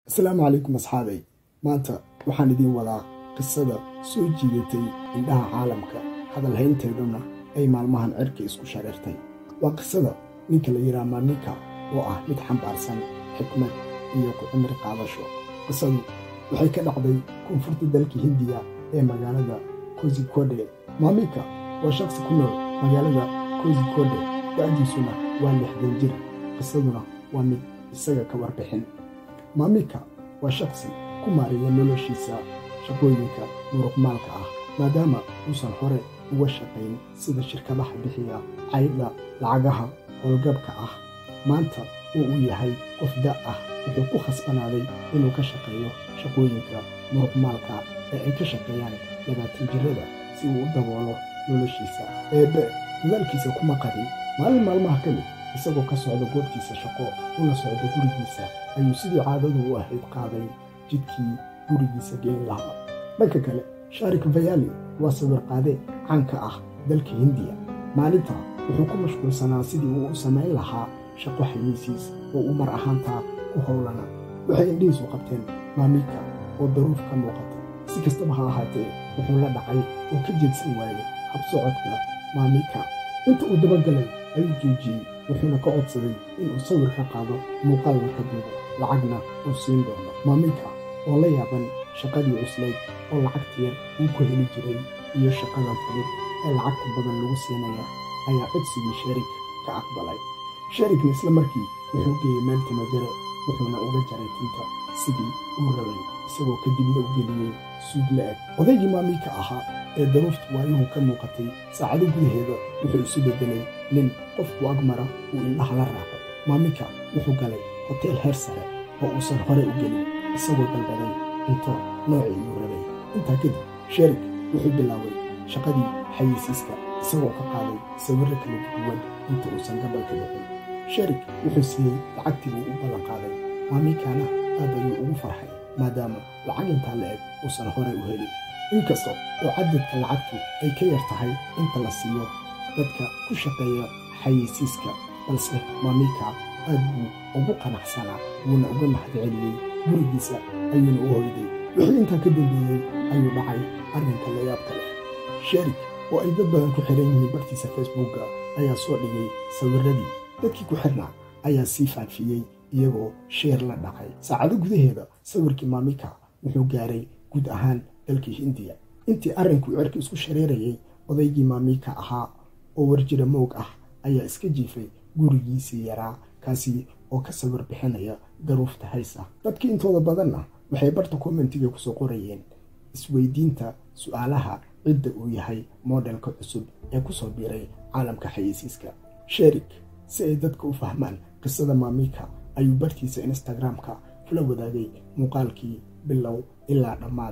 asalaamu calaykum asxaabay maanta waxaan idiin wadaa qisada soo jiidatay indhaha caalamka hadalhaynteeduna ay maalmahan cirka isku shareertay waa qisada ninka la yidhaha maamika oo ah mid xambaarsan xikmad iyo ku cimri qaadasho qisadu waxay ka dhacday koonfurta dalka hindiya ee magaalada kozikode maamika waa shakhsi ku nool magaalada kozikode da'diisuna waa lixdan jir qisaduna waa mid isaga ka warbixin maamika waa shakhsi ku maareeya noloshiisa shaqooyinka muruqmaalka ah maadaama uusan hore uga shaqayn sida shirkadaha bixiya caydha lacagaha howlgabka ah maanta oo uu yahay qof da' ah wuxuu ku khasbanaaday inuu ka shaqeeyo shaqooyinka muruqmaalka ee ay ka shaqeeyaan labaatan jirada si uu u daboolo noloshiisa eebbe dadaalkiisa kuma qadin maalin maalmaha ka mid isagoo ka socda goobtiisa shaqo una socda gurigiisa ayuu sidii caadadu u ahayd qaaday jidkii gurigiisa geen lahaa dhanka kale shaarik vayali waa sawirqaade caanka ah dalka hindiya maalinta wuxuu ku mashquulsanaa sidii uu u samayn lahaa shaqo xayeysiis oo uu mar ahaantaa ku howlana waxay indhihiisu qabteen maamika oo daruuf ka muuqata si kastaba ha ahaatee wuxuu la dhacay oo ka jeedsan waayey habsocodka maamika inta uu dabagalay ayuu joojiyey wuxuuna ka codsaday inuu sawir ka qaado muuqaalna ka duubo lacagna uu siin doono maamika oo la yaaban shaqadii cuslayd oo lacagta yar uu ku heli jiray iyo shaqada fudud ee lacagta badan lagu siinaya ayaa codsigii sherik ka aqbalay sherikna isla markii wuxuu geeyey meel timajare wuxuuna uga jaray tinta sidii uu rabay isagoo kadibna u geliyey suud la-eg odaygii maamika ahaa ee daruuftu waayuhu ka muuqatay saacado gudaheeda wuxuu isu beddelay nin qofku agmara uu indhaha la raaco maamika wuxuu galay hoteel heer sare oo uusan hore u gelin isagoo dalbaday cunto noocii uu rabay intaa kadib sherik wuxuu bilaabay shaqadii xayeysiiska isagoo ka qaaday sawirro kala duwan inta uusan gabalka bixin sherik wuxuu siiyey lacagtii uu u ballan qaaday maamikana aad ayuu ugu farxay maadaama lacag intaa la eg uusan horey u helin inkasta oo cadadka lacagtu ay ka yar tahay inta la siiyo dadka ku shaqeeya xayeysiiska balse maamika aad buu ugu qanacsanaa wuuna uga mahadceliyey gurigiisa ayuuna u hoyday wixii intaa ka dambeeyey ayuu dhacay arrinka layaabka leh sherik oo ay dad badan ku xiran yihiin bartiisa facebookga ayaa soo dhigay sawirradii dadkii ku xirnaa ayaa sii faafiyey iyagoo sheer la dhacay saacado gudaheeda sawirkii maamika wuxuu gaaray guud ahaan dalkii hindiya intii arrinku cirka isku shareerayay odaygii maamika ahaa oo warjira moog ah ayaa iska jiifay gurigiisii yaraa kaasi oo ka sawir bixinaya daruufta haysa dadkii intooda badanna waxay barta kommentiga kusoo qorayeen isweydiinta su-aalaha cidda uu yahay modelka cusub ee kusoo biiray caalamka xayeysiiska sherik si ay dadka u fahmaan qisada maamika ayuu bartiisa instagramka kula wadaagay muuqaalkii bilow ilaa dhammaad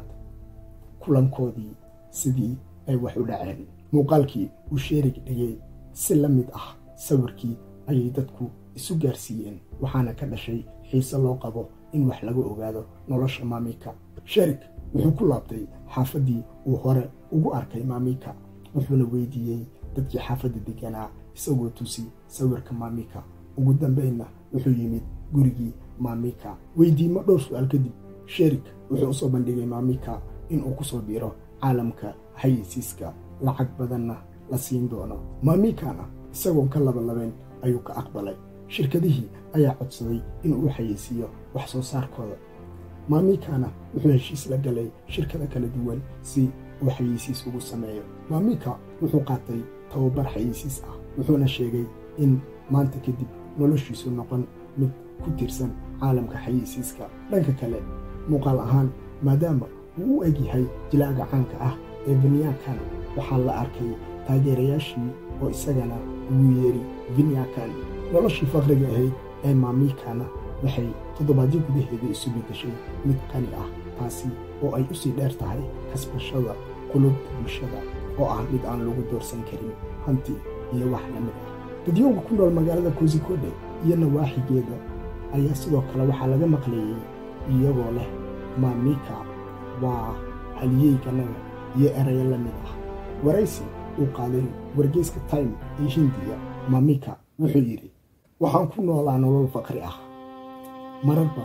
kulankoodii sidii ay wax u dhaceen muuqaalkii uu sheerig dhigay si la mid ah sawirkii ayay dadku isu gaarsiiyeen waxaana ka dhashay xiise loo qabo in wax laga ogaado nolosha maamika sherik wuxuu ku laabtay xaafaddii uu hore ugu arkay maamika wuxuuna weydiiyey dadkii xaafadda deganaa isagoo tusi sawirka maamika ugu dambaynna wuxuu yimid gurigii maamika weydiimo dhowr su-aal kadib sherik wuxuu usoo bandhigay maamika inuu ku soo biiro caalamka xayeysiiska lacag badanna la siin doono maamikana isagoon ka labalabeyn ayuu ka aqbalay shirkadihii ayaa codsaday inuu u xayeysiiyo wax soo saarkooda maamikana wuxuu heshiis la galay shirkada kala duwan si uu xayeysiis ugu sameeyo maamika wuxuu qaatay tababar xayeysiis ah wuxuuna sheegay in maanta kadib noloshiisu noqon mid ku tiirsan caalamka xayeysiiska dhanka kale muuqaal ahaan maadaama uu u egyahay jilaaga caanka ah ee vinyakan waxaa la arkay taageerayaashii oo isagana ugu yeeri vinyakan noloshii faqriga ahayd ee maamikana waxay toddobaadyo gudaheeda isu beddeshay mid qani ah taasi oo ay u sii dheer tahay kasbashada qulubta bulshada oo ah mid aan lagu doorsan karin hanti iyo wax la mid ah dadyowga ku nool magaalada kozikode iyo nawaaxigeeda ayaa sidoo kale waxaa laga maqleeyey iyagoo leh maamika waa halyeyganaga iyo erayo la mid ah waraysi uu qaaday wargeyska time ee hindiya maamika wuxuu yidhi waxaan ku noolaa nolol faqri ah marar badan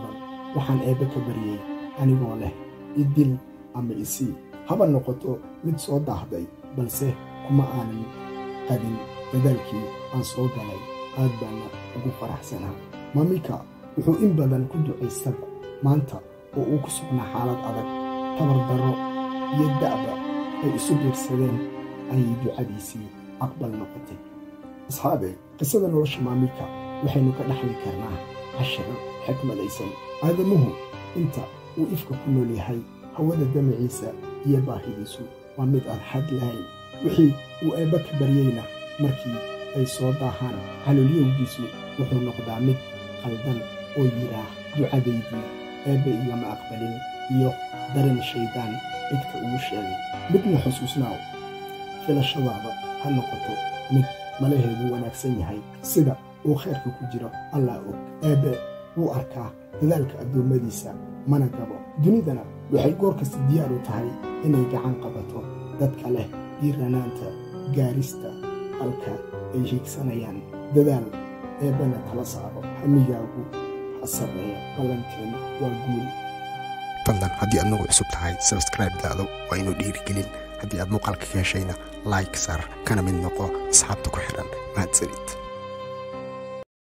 waxaan eebbe ka baryey anigoo leh idil ama isii haba noqoto mid soo daahday balse kuma aanan qadin dadaalkii aan soo galay aad baana ugu faraxsanaa maamika wuxuu in badan ku ducaystaba maanta oo uu ku sugnaa xaalad adag tabardarro iyo da'ba ay isu biirsadeen ayay ducadiisii aqbal noqotay asxaabe qisada nolosha maamika waxaynu ka dhaxli karnaa cashiro xikmadaysan aadamuhu inta uu ifka ku nool yahay hawada damaciisa iyo baahidiisu waa mid aan xad lahayn wixii uu eebba ka baryeyna markii ay soo daahaan calolyowgiisu wuxuu noqdaa mid qaldan oo yidhaah ducadaydii eebbe igama aqbalin iyo daran shaydaan cidka ugu sheegay midna xusuusnaaw filashadaada ha noqoto mid malaheedu wanaagsan yahay sida uu khayrka ku jiro allah og eebbe wuu arkaa dadaalka addoommadiisa mana gabo dunidana waxay goor kasta diyaar u tahay inay gacan qabato dadka leh diiranaanta gaarista halka ay hiigsanayaan dadaal eebbana tala saaro hamigaagu ha sarreeya ballanteen waa guul fadlan haddii aad nagu cusub tahay sabscribe daado waa inuu dhiirigelin haddii aad muuqaalka ka heshayna like saar kana mid noqo asxaabta ku xidhan mahadsanid